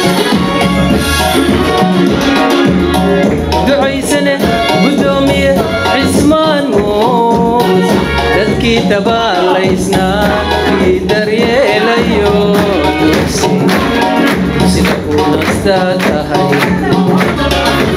ducaysane gudoomiye cismaan muuse dadkii dabaalaysnaa kii daryeelayo dugsi sida uu nastaa tahay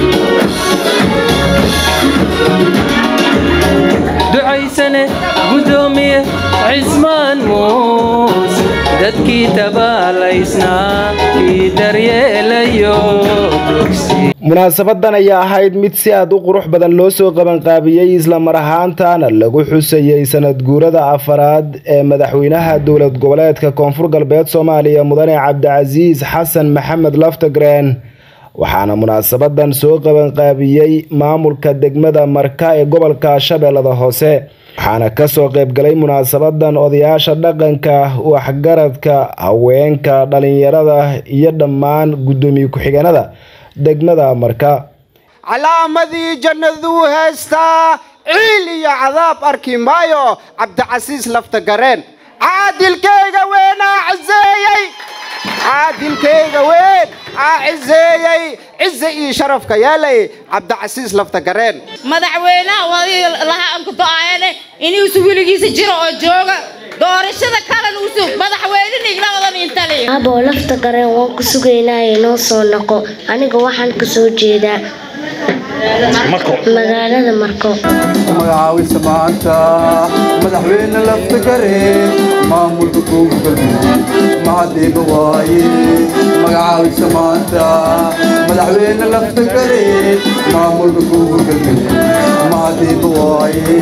ducaysane gudoomiye cismaan muuse dadkii dabaalaysnaa kii daryeelayo dugsi munaasabadan ayaa ahayd mid si aad u qurux badan loo soo qabanqaabiyey islamar ahaantaana lagu xusayey sanad guurada afaraad ee madaxweynaha dowlad goboleedka koonfur galbeed soomaaliya mudane cabdicasiis xasan maxamed laftagreen waxaana munaasabadan soo qabanqaabiyey maamulka degmada marka ee gobolka shabeellada hoose waxaana kasoo qaybgalay munaasabadan odayaasha dhaqanka waxgaradka haweenka dhalinyarada iyo dhammaan guddoomiye ku-xigeenada degmada marka calaamadii jannaduu heystaa ciil iyo cadaab arki maayo cabdicasiis lafta gareen caadilkayga weynaa ciseeyey caadilkayga weyn aa ciseeyey cize iyo sharafka yeelay cabdicasiis lafta gareen madaxweynaha wadii laha ankuto-aayane inuusu weligiisa jiro oo jooga doorashada kalan usu madaxweyne igla wadan intali aboo lafta gareen waan ku sugaynaa inoo soo noqo aniga waxaan ka soo jeedaa magaalada marko magacaawisa maanta madaxweyne lafta gareen maamulka koonfur galbeed mahadiiba waaye magacaawisa maanta madaxweyne lafta gareen maamulka koonfur galbeed mahadiiba waaye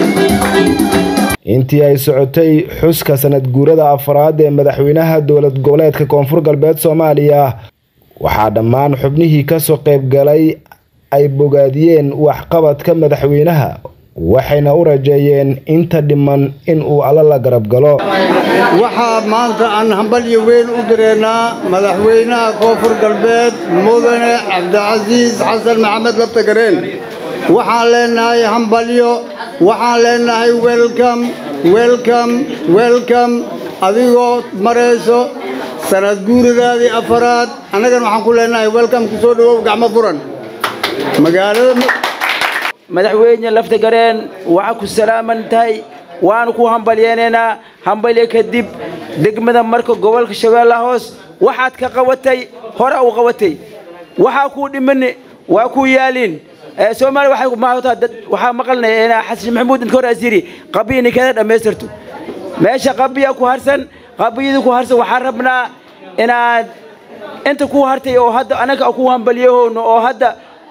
intii ay socotay xuska sanad guurada afaraad ee madaxweynaha dowlad goboleedka koonfur galbeed soomaaliya waxaa dhammaan xubnihii kasoo qaybgalay ay bogaadiyeen waxqabadka madaxweynaha waxayna u rajeeyeen inta dhiman in uu alla la garab galo waxaa maanta aan hambalyo weyn u direynaa madaxweynaha koonfur galbeed mudane cabdicasiis xasan maxamed laftagareen waxaan leenahay hambalyo waxaan leenahay welcom welcom welcom adigoo marayso sanad guuradaadii afaraad annagana waxaan ku leenahay welcom ku soo dhawow gacmo furan magaalada madaxweyne lafta gareen waxaa ku salaaman tahay waanu ku hambalyeenaynaa hambalye kadib degmada marka gobolka shabeellaha hoos waxaad ka qabatay hore u qabatay waxaa kuu dhimani waa ku yaaliin soomaaliya waxay maataa dad waxaa maqalnay xasan maxamuud inta hore asiri qabiya ninkeeda dhammaystirto meesha qabiya ku harsan qabiyada ku harsan waxaan rabnaa inaad inta ku hartay oo hadda anaga ku hambaliyahoono oo hadda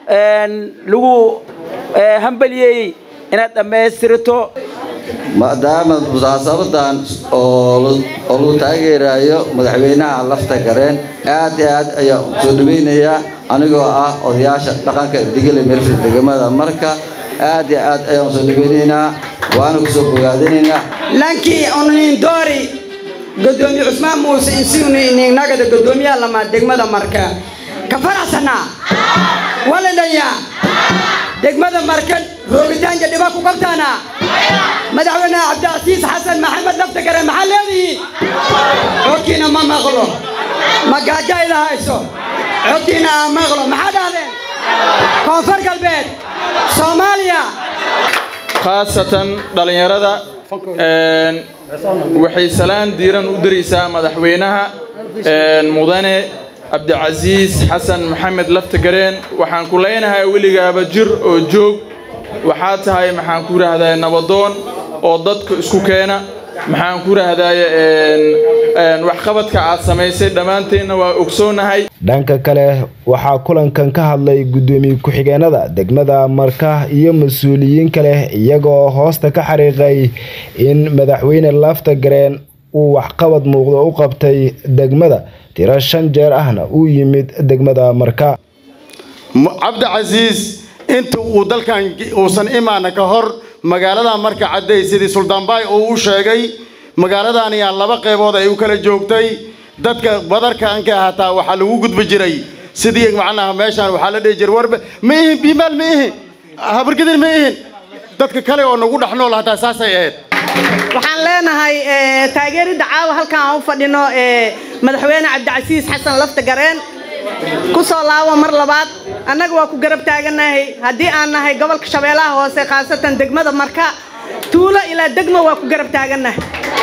lagu hambalyeeyey inaad dhammaystirto maadaama musaasabadan oo lagu taageerayo madaxweynaha lafta gareen aad iyo aad ayaan soo dhaweynayaa anigoo ah odayaasha dhaqanka digile meelfil degmada marka aad iyo aad ayaan soo dhaweynaynaa waana kusoo bogaadinaynaa lankii onin doori gudoomiye cusmaan muuse insiunagada gudoomiyaha lamaad degmada marka ka faraxsanaa waladhaya degmada markan roogitaanka dhiba ku qabtaana madaxweynaha cabdicasiis xasan maxamed laftakare maxaa leedihiin codkiina ma maqlo ma gaajayda hayso codkiina aan maqlo maxaa dhahdeen koonfur galbeed soomaaliya khaasatan dhallinyarada waxay salaan diiran u diraysaa madaxweynaha mudane cabdicasiis xasan maxamed laftagareen waxaan ku leenahay weligaaba jir oo joog waxaa tahay maxaan ku rahdaa nabadoon oo dadka isku keena maxaan ku rahdaye waxqabadka aad samaysay dhammaanteenna waa ogsoonahay dhanka kale waxaa kulankan ka hadlay guddoomiye ku-xigeenada degmada marka iyo mas-uuliyiin kale iyagoo hoosta ka xariiqay in madaxweyne laftagareen uu waxqabad muuqdo u qabtay degmada tiro shan jeer ahna uu yimid degmada marka cabdicasiis inta uu dalkan uusan imaana ka hor magaalada marka cadday sidii suldaanbaay uu u sheegay magaaladan ayaa laba qaybood ay u kala joogtay dadka badarka anka hataa waxaa lagu gudbi jiray sidii macnaha meeshaan waxaa la dhihi jiray warba ma ihin biimaal ma ihin habargadin ma ihin dadka kale oo nagu dhex nool hataa saasay ahayd waxaan leenahay taageeridda caawa halkan aan u fadhino madaxweyne cabdicasiis xasan lafta gareen ku soo laabo mar labaad annaga waa ku garab taagannahay haddii aan nahay gobolka shabeellaha hoose khaasatan degmada marka tuulo ilaa degmo waa ku garab taagannahay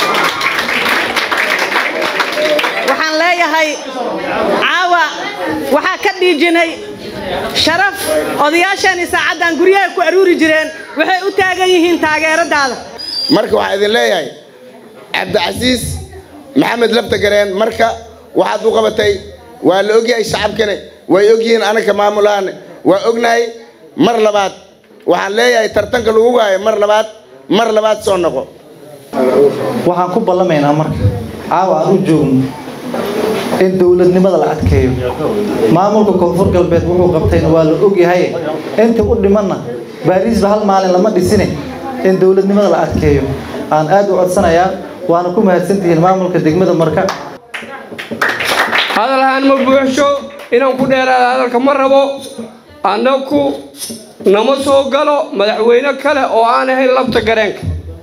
waxaan leeyahay caawa waxaa ka dhiijinay sharaf odayaashani saacaddan guryaha ku aruuri jireen waxay u taagan yihiin taageeradaada marka waxaa idin leeyahay cabdicasiis maxamed laftagareen marka waxaad u qabatay waa la ogyahay shacabkane way ogyihiin anaka maamulahan waa ognahay mar labaad waxaan leeyahay tartanka lagu waayo mar labaad mar labaad soo noqo waxaan ku ballamaynaa marka caawa aan u joogno in dowladnimada la adkeeyo maamulka koonfur galbeed wuxuu qabtayna waa la ogyahay inta u dhimanna baariisba hal maalin lama dhisine in dowladnimada la adkeeyo aan aad u codsanayaa waana ku mahadsantihiin maamulka degmada marka hadalhaan ma buuxsho inaan ku dheeraada hadalka ma rabo annaku nama soo galo madaxweyne kale oo aan ahayn labta gareenka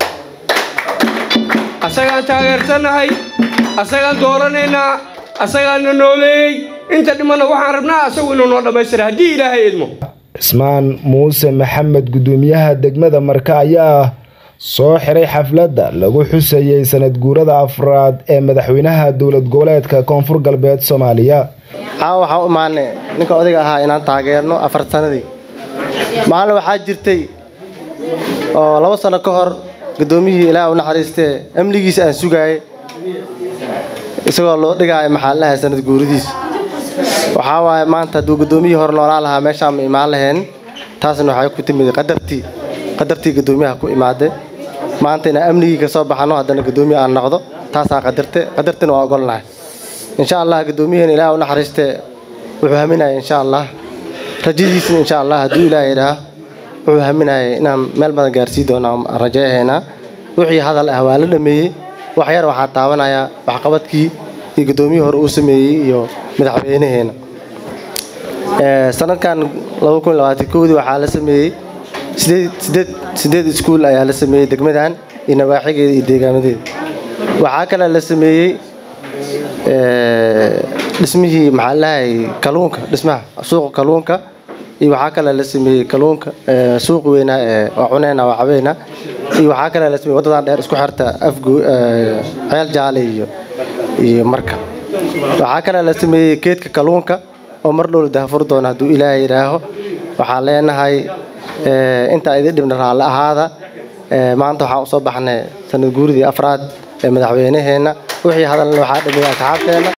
asagaan taageersannahay asagaan dooranaynaa asagaana nooleeyey inta dhimanna waxaan rabnaa asagu inuu noo dhammaystira haddii ilaahay idmo cismaan muuse maxamed gudoomiyaha degmada marka ayaa soo xiray xafladda lagu xusayey sanad guurada afraad ee madaxweynaha dowlad goboleedka koonfur galbeed soomaaliya caawa waxaan u imaanay ninka odayga ahaa inaan taageerno afar sanadii maalin waxaa jirtay oo labo sano ka hor gudoomiyihii ilaah u naxariistee amnigiisa aan sugaayay isagoo loo dhigaayo maxaalaha sanad guuridiisa waxaa waaye maanta hadduu gudoomiyihii hore noolaa lahaa meeshaan ma imaan laheen taasna waxay ku timid qadartii qadartii gudoomiyaha ku imaaday maanta inaan amnigii ka soo baxano haddana gudoomiye aan noqdo taasaan qadarte qadartina waa ogolnahay insha allah gudoomiyaheen ilaah u naxariistee wuxuu haminaya insha allah rajadiisna insha allah hadduu ilaah yidhaah wuxuu haminayay inaan meel badan gaarsii doono aan rajeehaynaa wixii hadal ah waa la dhameeyey wax yar waxaa taabanayaa waxqabadkii iyo gudoomiyihii hore uu sameeyey iyo madaxweynaheena sanadkan dii waxaa la sameeyey sideed iskuul ayaa la sameeyey degmadan iyo nawaaxigeeda iyo deegaamadeeda waxaa kale la sameeyey dhismihii maxaa lahay kaluunka dhismaha suuqa kaluunka iyo waxaa kale la sameeyey kaluunka suuq weynaa ee waa cuneyna waa cabeyna iyo waxaa kale la sameeyey waddadan dheer isku xirta afgo ceel jaale iyo iyo marka waxaa kale la sameeyey geedka kaluunka oo mar dhow la dahafur doono hadduu ilaahay yidhaaho waxaan leenahay intaa idin dhibna raalli ahaada maanta waxaan usoo baxnay sanad guuridii afraad ee madaxweynaheenna wixii hadalna waxaa dhameeyey asxaabteenna